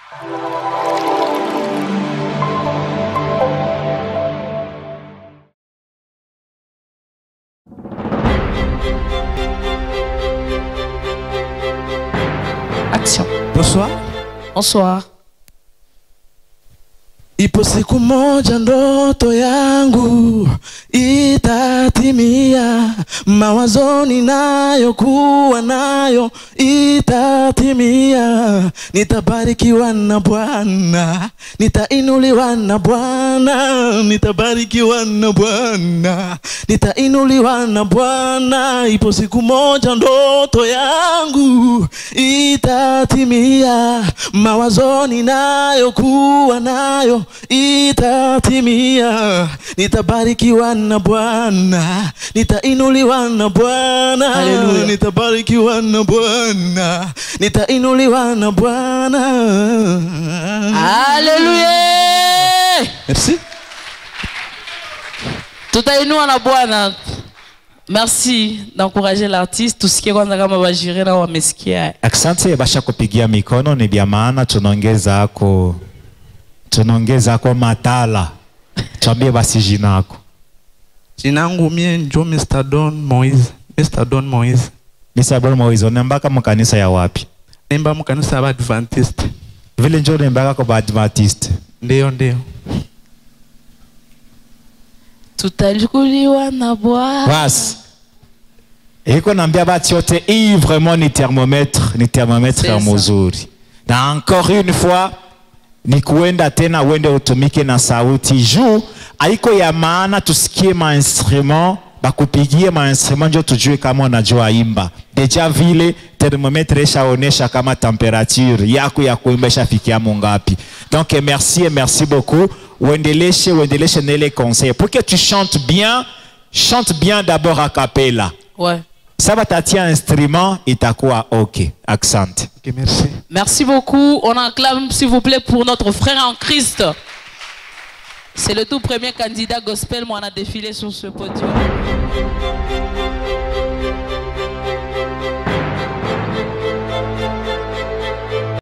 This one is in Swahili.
Action. Bonsoir. Bonsoir. Ipo siku moja ndoto yangu itatimia, mawazoni nayo kuwa nayo itatimia. Nitabarikiwa na Bwana, nitainuliwa na Bwana, nitabarikiwa na Bwana, nitainuliwa na Bwana. Ipo siku moja ndoto yangu itatimia, mawazoni nayo kuwa nayo itatimia. Nitabarikiwa na Bwana, nitainuliwa na Bwana, Haleluya. nitabarikiwa na Bwana, nitainuliwa na Bwana. Haleluya. Merci. Tutainua na Bwana. Merci d'encourager l'artiste. Tusikie kwanza kama bajire na wamesikia. Asante basha kupigia mikono ni vya maana, tunaongeza ako tunaongeza ako matala. Tuambie basi jina yako. Jina langu mie njo Mr. Don Moise. Mr. Don Moise. Mr. Bon Moizo, unembaka mkanisa ya wapi? Nemba mkanisa ya Adventist. Vile njo unembaka kwa Badventist. Ndio, ndio. Tutachukuliwa na Bwana. Basi. Iko naambia bati yote hii vraiment ni thermomètre, ni thermomètre C'est ya ça. mzuri. Na encore une fois ni kuenda tena uende utumike na sauti juu haiko ya maana tusikie mainstrument bakupigie mainstrument njo tujue kama unajua imba. Deja vile thermomètre ishaonesha kama temperature yako ya kuimba ishafikia mungapi. Donc merci et merci beaucoup. Uendeleshe uendeleshe na ile conseil pour que tu chantes bien, chante bien d'abord a cappella. Ouais. Ça va t'attirer instrument itakuwa ok. Accent. Ok, merci. Merci beaucoup. On acclame, s'il vous plaît, pour notre frère en Christ. C'est le tout premier candidat gospel, moi, on a défilé sur ce podium.